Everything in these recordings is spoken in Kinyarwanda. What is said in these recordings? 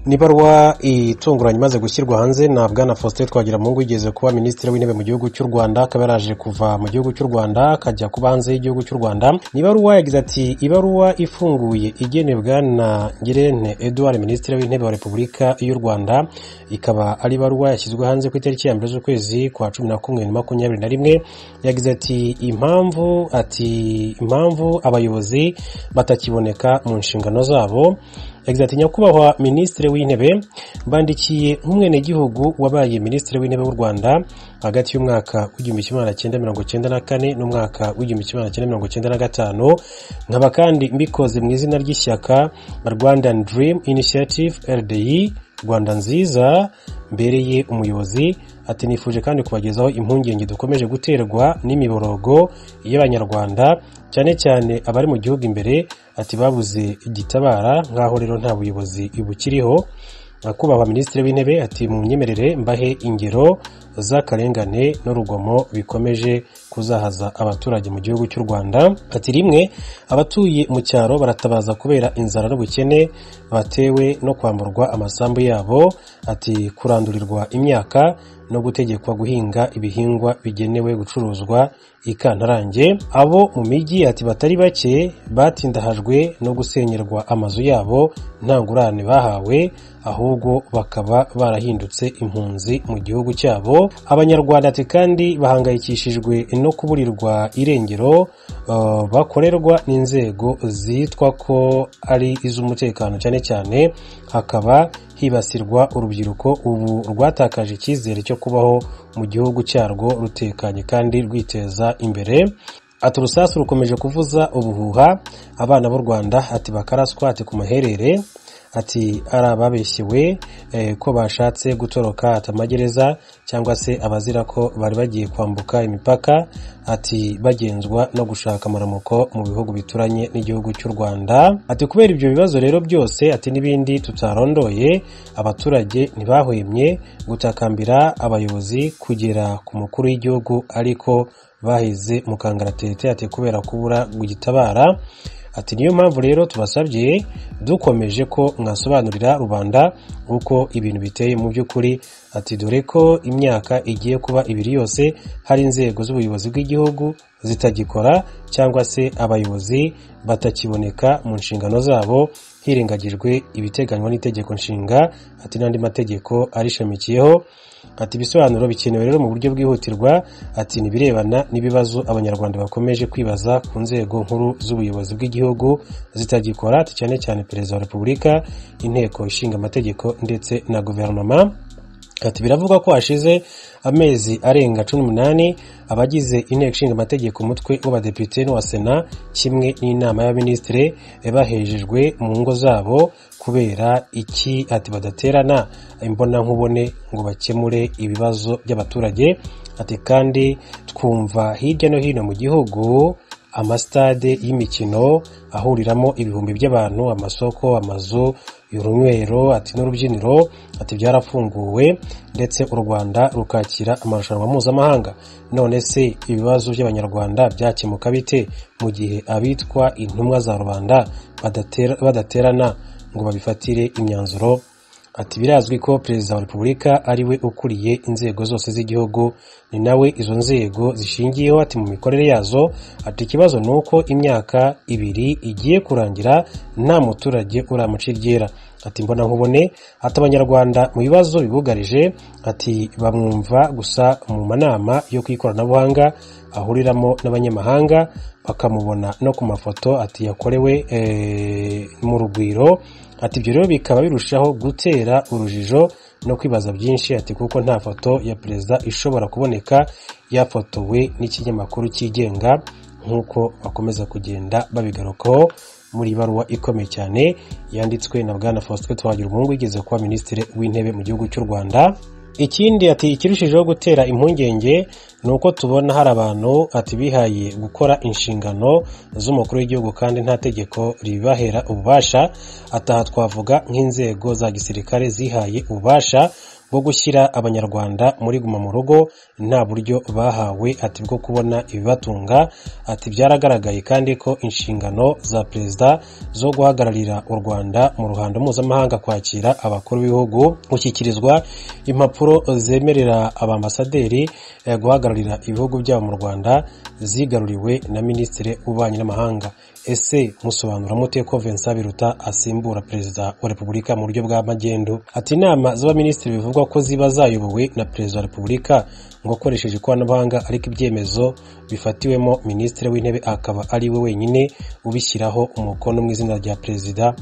n'ibaruwa itunguranye imaze gushyirwa hanze na bwana faustin twagiramungu yigeze kuba minisitiri w'intebe mu gihugu cy'u rwanda akaba yaraje kuva mu gihugu cy'u rwanda akajya kuba hanze y'igihugu cy'u rwanda ni ibaruwa yagize ati ibaruwa ifunguye igenebwa na ngirente edouard minisitiri w'intebe wa repubulika y'u rwanda ikaba ari ibaruwa yashyizwe hanze ku itariki ya mbere z'ukwezi kwa cumi na kumwe na makumyabiri na rimwe yagize ati impamvu ati impamvu abayobozi batakiboneka mu nshingano zabo yagize ati nyakubahwa minisitiri w'intebe mbandikiye nk'umwenegihugu wabaye minisitiri w'intebe w'u rwanda hagati y'umwaka w'igihumbi kimwe magana cyenda mirongo cyenda na kane n'umwaka w'igihumbi kimwe magana cyenda mirongo cyenda na gatanu nkaba kandi mbikoze mu izina ry'ishyaka rwandan dream initiative rdi rwanda nziza mbereye umuyobozi ati nifuje kandi kubagezaho impungenge dukomeje guterwa n'imiborogo y'abanyarwanda cyane cyane abari mu gihugu imbere ati babuze igitabara nk'aho rero nta buyobozi bukiriho nyakubahwa minisitiri w'intebe ati mu myemerere mbahe ingero z'akarengane n'urugomo bikomeje kuzahaza abaturage mu gihugu cy'u rwanda ati rimwe abatuye mu cyaro baratabaza kubera inzara n'ubukene batewe no kwamburwa amasambu yabo ati kurandurirwa imyaka no gutegekwa guhinga ibihingwa bigenewe gucuruzwa ikantarange abo mu mijyi ati batari bake batindahajwe no gusenyerwa amazu yabo nta ngurane bahawe ahubwo bakaba barahindutse impunzi mu gihugu cyabo abanyarwanda ati kandi bahangayikishijwe no kuburirwa irengero uh, bakorerwa n'inzego zitwa ko ari iz'umutekano cyane cyane hakaba hibasirwa urubyiruko ubu rwatakaje icyizere cyo kubaho mu gihugu cyarwo rutekanye kandi rwiteza imbere ati urusasu rukomeje kuvuza ubuhuha abana b'u rwanda ati bakaraswa ati ku maherere ati ari ababeshyewe ko bashatse gutoroka atamagereza cyangwa se abazira ko bari bagiye kwambuka imipaka ati bagenzwa no gushaka amaramuko mu bihugu bituranye n'igihugu cy'u rwanda ati kubera ibyo bibazo rero byose ati n'ibindi tutarondoye abaturage ntibahwemye gutakambira abayobozi kugera ku mukuru w'igihugu ariko baheze mu kangaratete ati kubera kubura gugitabara ati niyo mpamvu rero tubasabye dukomeje ko mwasobanurira rubanda uko ibintu biteye mu by'ukuri ati dore ko imyaka igiye kuba ibiri yose hari inzego z'ubuyobozi bw'igihugu zitagikora cyangwa se abayobozi batakiboneka mu nshingano zabo hirengagijwe ibiteganywa n'itegeko nshinga ati n'andi mategeko arishamikiyeho ati ibisobanuro bikenewe rero mu buryo bwihutirwa ati nibirebana n'ibibazo abanyarwanda bakomeje kwibaza ku nzego nkuru z'ubuyobozi bw'igihugu zitagikora ati cyane cyane perezida wa repubulika inteko ishinga amategeko ndetse na guverinoma ati biravugwa ko hashize amezi arenga cumi n'umunani abagize inteko ishinga amategeko umutwe w'abadepite n'uwa sena kimwe n'inama y'abaminisitiri bahejejwe mu ngo zabo kubera iki ati badaterana imbonankubone ngo bakemure ibibazo by'abaturage ati kandi twumva hirya no hino mu gihugu amasitade y'imikino ahuriramo ibihumbi by'abantu amasoko amazu y'urunywero ati n'urubyiniro ati byarafunguwe ndetse u rwanda rukakira amarushanwa mpuzamahanga none se ibibazo by'abanyarwanda byakemuka bite mu gihe abitwa intumwa za rubanda badaterana ngo babifatire imyanzuro ati birazwi ko perezida wa repubulika ariwe ukuriye inzego zose z'igihugu ni nawe izo nzego zishingiyeho ati mu mikorere yazo ati ikibazo ni uko imyaka ibiri igiye kurangira nta muturage uramuca iryera ati mbona nkubone ati abanyarwanda mu bibazo bibugarije ati bamwumva gusa mu manama yo ku ikoranabuhanga ahuriramo n'abanyamahanga bakamubona no ku mafoto ati yakorewe mu rugwiro ati ibyo rero bikaba birushaho gutera urujijo no kwibaza byinshi ati kuko nta foto ya perezida ishobora kuboneka yafotowe n'ikinyamakuru cyigenga nk'uko bakomeza kugenda babigarukaho muri ibaruwa ikomeye cyane yanditswe na bwana faustin twagira umuhungu wigeze kuba minisitiri w'intebe mu gihugu cy'u rwanda ikindi ati ikirushijeho gutera impungenge ni uko tubona hari abantu ati bihaye gukora inshingano z'umukuru w'igihugu kandi nta tegeko ribibahera ububasha ataha twavuga nk'inzego za gisirikare zihaye ububasha bwo gushyira abanyarwanda muri guma mu rugo nta buryo bahawe ati bwo kubona ibibatunga ati byaragaragaye kandi ko inshingano za perezida zo guhagararira u rwanda mu ruhando mpuzamahanga kwakira abakuru b'ibihugu gushyikirizwa impapuro zemerera abambasaderi eh, guhagararira ibihugu byabo mu rwanda zigaruriwe na minisitiri w'ububanyi n'amahanga ese musobanura mute ko Vincent Biruta asimbura perezida wa repubulika mu buryo bwa magendu ati inama z'abaminisitiri bivugwa ko ziba zayobowe na perezida wa repubulika ngo akoresheje ikoranabuhanga ariko ibyemezo bifatiwemo minisitiri w'intebe akaba ari we wenyine ubishyiraho umukono mu izina rya perezida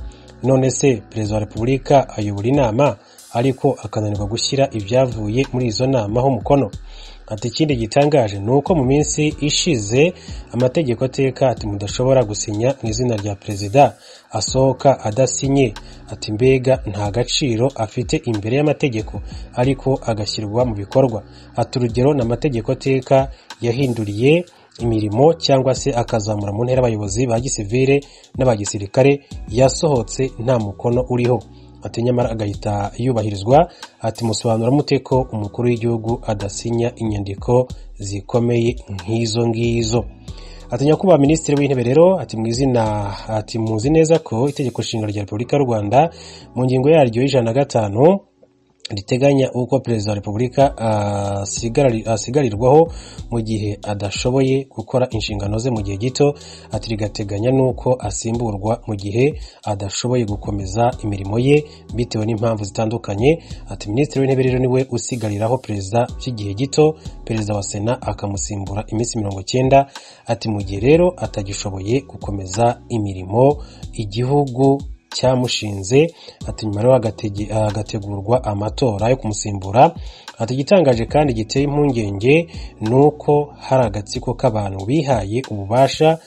none se perezida wa repubulika ayobora inama ariko akananirwa gushyira ibyavuye muri izo nama ho umukono ati ikindi gitangaje ni uko mu minsi ishize amategeko ateka ati mudashobora gusinya mu izina rya perezida asohoka adasinye ati mbega nta gaciro afite imbere y'amategeko ariko agashyirwa mu bikorwa ati urugero ni amategeko ateka yahinduriye imirimo cyangwa se akazamura mu ntera abayobozi ba gisivire n'aba gisirikare yasohotse nta mukono uriho ati nyamara agahita yubahirizwa ati musobanura mute ko umukuru w'igihugu adasinya inyandiko zikomeye nk'izo ngizo ati nyakubahwa minisitiri w'intebe rero ati mu izina ati muzi neza ko itegeko nshinga rya repubulika y'u rwanda mu ngingo yaryo y'ijana na gatanu riteganya uko perezida wa repubulika asigarari- asigarirwaho mu gihe adashoboye gukora inshingano ze mu gihe gito ati rigateganya n'uko asimburwa mu gihe adashoboye gukomeza imirimo ye bitewe n'impamvu zitandukanye ati minisitiri w'intebe rero niwe usigariraho perezida by'igihe gito perezida wa sena akamusimbura iminsi mirongo cyenda ati mu gihe rero atagishoboye gukomeza imirimo igihugu cyamushinze ati nyuma rero hagatege- hagategurwa amatora yo kumusimbura ati igitangaje kandi giteye impungenge ni uko hari agatsiko k'abantu bihaye ububasha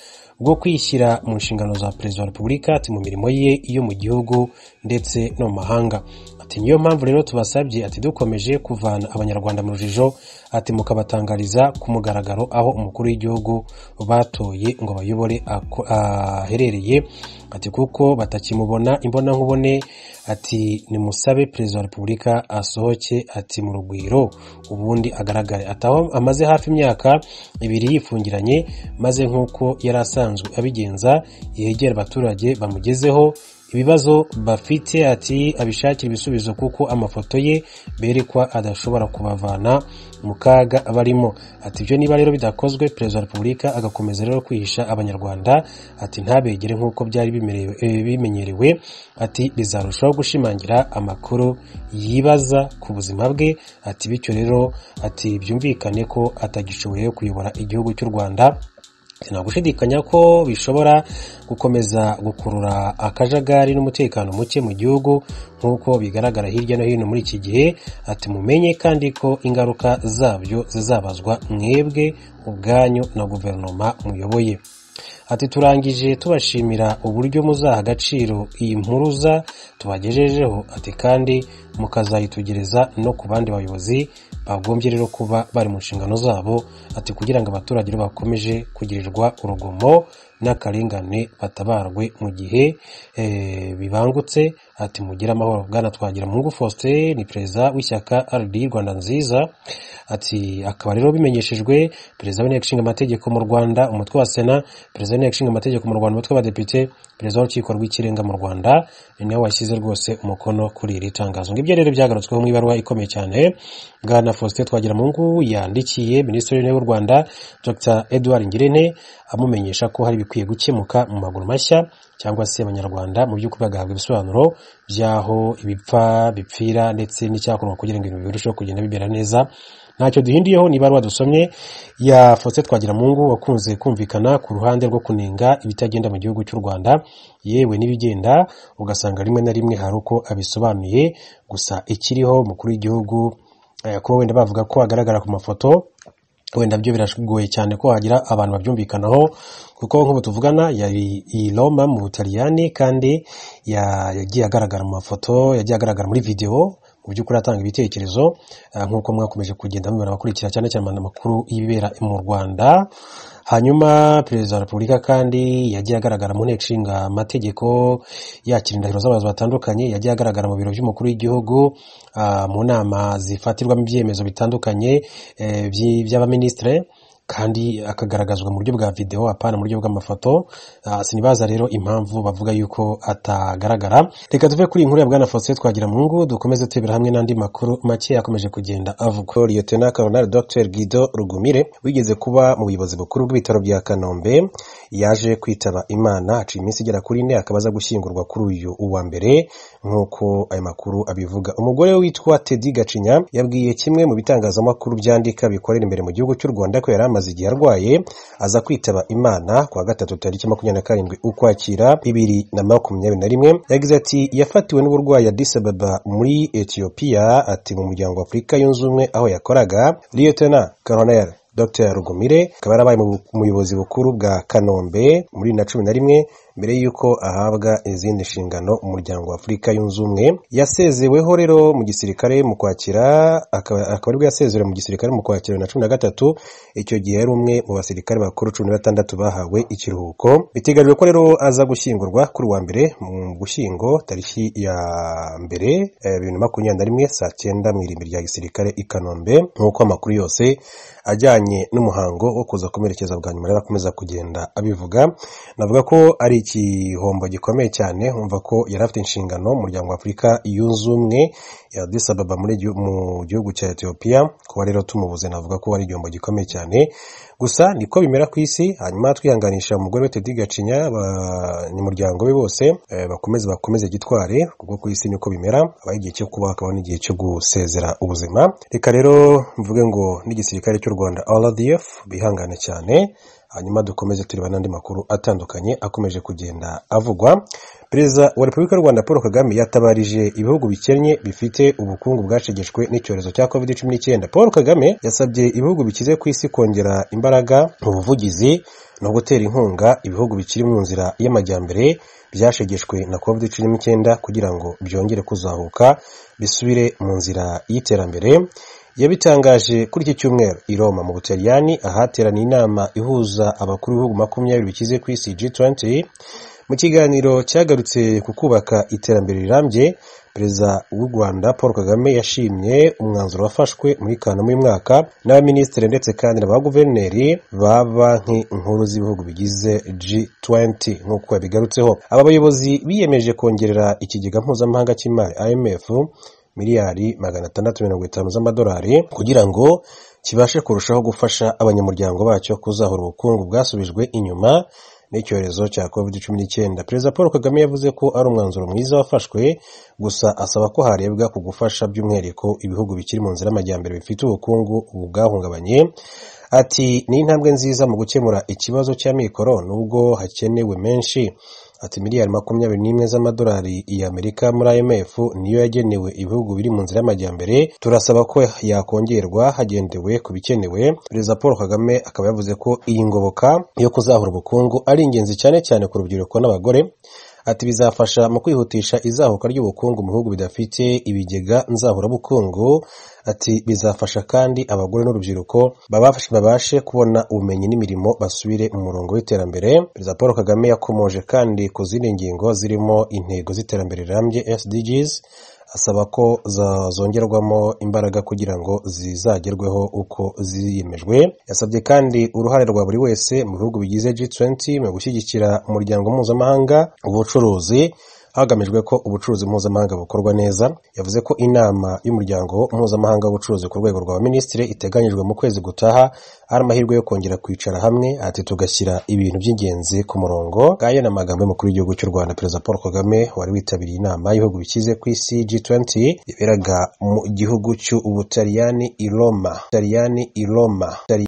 bwo kwishyira mu nshingano za perezida wa repubulika ati mu mirimo ye iyo mu gihugu ndetse no mu mahanga ati niyo mpamvu rero tubasabye ati dukomeje kuvana abanyarwanda mu rujijo ati mukabatangariza ku mugaragaro aho umukuru w'igihugu batoye ngo bayobore ako- aherereye ati kuko batakimubona imbonankubone ati nimusabe perezida wa repubulika asohoke ati mu rugwiro ubundi agaragare ati aho amaze hafi imyaka ibiri yifungiranye maze nk'uko yari asanzwe abigenza yegera abaturage bamugezeho ibibazo bafite ati abishakira ibisubizo kuko amafoto ye berekwa adashobora kubavana mu kaga barimo ati ibyo niba rero bidakozwe perezida wa repubulika agakomeza rero kwihisha abanyarwanda ati ntabegere nk'uko byari bimerewe- eh, bimenyerewe ati bizarushaho gushimangira amakuru yibaza ku buzima bwe ati bityo rero ati byumvikane ko atagishoboye kuyobora igihugu cy'u rwanda nta gushidikanya ko bishobora gukomeza gukurura akajagari n'umutekano muke mu gihugu nk'uko bigaragara hirya no hino muri iki gihe ati mumenye kandi ko ingaruka zabyo zizabazwa mwebwe ubwanyu na guverinoma muyoboye ati turangije tubashimira uburyo muzaha agaciro iyi mpuruza tubagejejeho ati kandi mukazayitugereza no ku bandi bayobozi bagombye rero kuba bari mu nshingano zabo ati kugira ngo abaturage rero bakomeje kugirirwa urugomo n'akarengane batabarwe mu gihe eh, bibangutse ati mugire amahoro bwana twagira mungu faustin ni perezida w'ishyaka rdi rwanda nziza ati akaba rero bimenyeshejwe perezida w'inteko ishinga amategeko mu rwanda umutwe wa sena perezida w'inteko ishinga amategeko mu rwanda umutwe w'abadepite perezida w'urukiko rw'ikirenga mu rwanda ni nawe washyize rwose umukono kuri iri tangazo ngibyo rero byagarutsweho mu ibaruwa ikomeye cyane bwana faustin twagiramungu yandikiye minisitiri w'intebe w'u rwanda dr edouard ngirente amumenyesha ko hari ibikwiye gukemuka mu maguru mashya cyangwa se abanyarwanda mu by'ukuri bagahabwa ibisobanuro by'aho ibipfa bipfira ndetse n'icyakorwa kugira ngo ibintu birusheho kugenda bimera neza ntacyo duhindiyeho ni ibaruwa dusomye ya faustin twagiramungu wakunze kumvikana ku ruhande rwo kunenga ibitagenda mu gihugu cy'u rwanda yewe n'ibigenda ugasanga rimwe na rimwe hari uko abisobanuye gusa ikiriho umukuru w'igihugu eh, kuba wenda bavuga ko agaragara ku mafoto wenda byo biragoye cyane ko hagira abantu babyumvikanaho kuko nk'ubu tuvugana yari i Roma mu Butaliyani kandi ya- yagiye agaragara mu mafoto yagiye agaragara muri videwo mu by'ukuri atanga ibitekerezo ah, nk'uko mwakomeje kugenda mubibona abakurikira cyane cyane amakuru y'ibibera mu rwanda hanyuma perezida wa repubulika kandi yagiye agaragara mu nteko ishinga amategeko yakira indahiro z'abayobozi batandukanye yagiye agaragara mu biro by'umukuru w'igihugu ah, mu nama zifatirwamo ibyemezo bitandukanye eh, by- by'abaminisitire kandi akagaragazwa mu buryo bwa videwo apana mu buryo bw'amafoto Ah, sinibaza rero impamvu bavuga yuko atagaragara reka tuve kuri iyi nkuru ya bwana faustin twagira mu ngo dukomeze turebera hamwe n'andi makuru make yakomeje kugenda avugwa liyotena koronari dr guido rugumire wigeze kuba mu buyobozi bukuru bw'ibitaro bya kanombe yaje kwitaba imana aciye iminsi igera kuri ine akaba aza gushyingurwa kuri uyu uwa mbere nk'uko aya makuru abivuga umugore we witwa tedi gacinya yabwiye kimwe mu bitangazamakuru byandika bikorera imbere mu gihugu cy'u rwanda ko yari amaze igihe arwaye aza kwitaba imana ku wa gatatu tariki makumyabiri na karindwi ukwakira bibiri na makumyabiri na rimwe yagize ati yafatiwe n'uburwayi Addis Ababa muri etiyopiya ati mu muryango wa afurika yunze ubumwe aho yakoraga liyotena koroneri Dr Rugumire akaba yarabaye mu bu- muyobozi bukuru bwa Kanombe muri bibiri na cumi na rimwe mbere y'uko ahabwa izindi nshingano umuryango wa Afurika yunze ubumwe yasezeweho rero mu gisirikare mu kwakira akaba akaba aribwo yasezerewe mu gisirikare mu kwakira bibiri na cumi na gatatu icyo gihe yari umwe mu basirikare bakuru cumi na batandatu bahawe ikiruhuko biteganyijwe ko rero aza gushyingurwa kuri uwa mbere mu gushyingo tariki ya mbere eh, bibiri na makumyabiri na rimwe saa cyenda mu irimbi rya gisirikare i Kanombe nk'uko amakuru yose ajyanye n'umuhango wo kuza kumerekeza bwa nyuma rero akomeza kugenda abivuga navuga ko ari igihombo gikomeye cyane nkumva ko yari afite inshingano umuryango wa afurika yunze ubumwe ya Addis Ababa muri gihu- mu gihugu cya etiyopiya kuba rero tumubuze navuga ko ari igihombo gikomeye cyane gusa niko bimera ku isi hanyuma twihanganisha umugore we Teddy Gacinya abanyamuryango be bose eh, bakomeze bakomeze gitware kuko ku isi niko bimera habaho igihe cyo kubaho hakabaho n'igihe cyo gusezera ubuzima reka rero mvuge ngo n'igisirikare cy'u Rwanda RDF bihangane cyane hanyuma dukomeze tureba n'andi makuru atandukanye akomeje kugenda avugwa perezida wa repubulika y'u rwanda paul kagame yatabarije ibihugu bikennye bifite ubukungu bwacegeshwe n'icyorezo cya covid cumi n'icyenda paul kagame yasabye ibihugu bikize ku isi kongera imbaraga mu buvugizi no gutera inkunga ibihugu bikiri mu nzira y'amajyambere byashegeshwe na covid cumi n'icyenda kugira ngo byongere kuzahuka bisubire mu nzira y'iterambere yabitangaje kuri iki cyumweru i Roma mu Butaliyani ahateraniye inama ihuza abakuru b'ibihugu makumyabiri bikize ku isi G20 mu kiganiro cyagarutse ku kubaka iterambere rirambye perezida w'u Rwanda Paul Kagame yashimye umwanzuro wafashwe muri Kanama uyu mwaka n'abaminisitiri ndetse kandi na ba guverineri ba banki nkuru z'ibihugu bigize G20 nk'uko yabigarutseho aba bayobozi biyemeje kongerera ikigega mpuzamahanga cy'imari IMF miliyari magana atandatu mirongo itanu z'amadolari kugira ngo kibashe kurushaho gufasha abanyamuryango bacyo kuzahura ubukungu bwasubijwe inyuma n'icyorezo cya covid cumi n'icyenda perezida paul kagame yavuze ko ari umwanzuro mwiza wafashwe gusa asaba ko harebwa ku gufasha by'umwihariko ibihugu bikiri mu nzira y'amajyambere bifite ubukungu bwahungabanye ati ni intambwe nziza mu gukemura ikibazo cya mikoro nubwo hakenewe menshi ati miliyari makumyabiri n'imwe z'amadolari y'amerika muri imf niyo yagenewe ibihugu biri mu nzira y'amajyambere turasaba ko yakongerwa hagendewe ku bikenewe perezida paul kagame akaba yavuze ko iyi ngoboka yo kuzahura ubukungu ari ingenzi cyane cyane ku rubyiruko n'abagore ati bizafasha mu kwihutisha izahuka ry'ubukungu mu bihugu bidafite ibigega nzahurabukungu ati bizafasha kandi abagore n'urubyiruko babafashe babashe kubona ubumenyi n'imirimo basubire mu murongo w'iterambere perezida paul kagame yakomoje kandi ku zindi ngingo zirimo intego z'iterambere rirambye sdgs asaba ko za- zongerwamo imbaraga kugira ngo zizagerweho uko ziyemejwe yasabye kandi uruhare rwa buri wese mu bihugu bigize G20 mu gushyigikira umuryango mpuzamahanga ubucuruzi hagamijwe ko ubucuruzi mpuzamahanga bukorwa neza yavuze ko inama y'umuryango mpuzamahanga w'ubucuruzi ku rwego rwa minisitiri iteganyijwe mu kwezi gutaha ari amahirwe yo kongera kwicara hamwe ati tugashyira ibintu by'ingenzi ku murongo ngaya ni amagambo y'umukuru w'igihugu cy'u rwanda perezida paul kagame wari witabiriye inama y'ibihugu bikize ku isi G20 yaberaga mu gihugu cy'ubutaliyani i Roma Ubutaliyani i Roma Ubutaliyani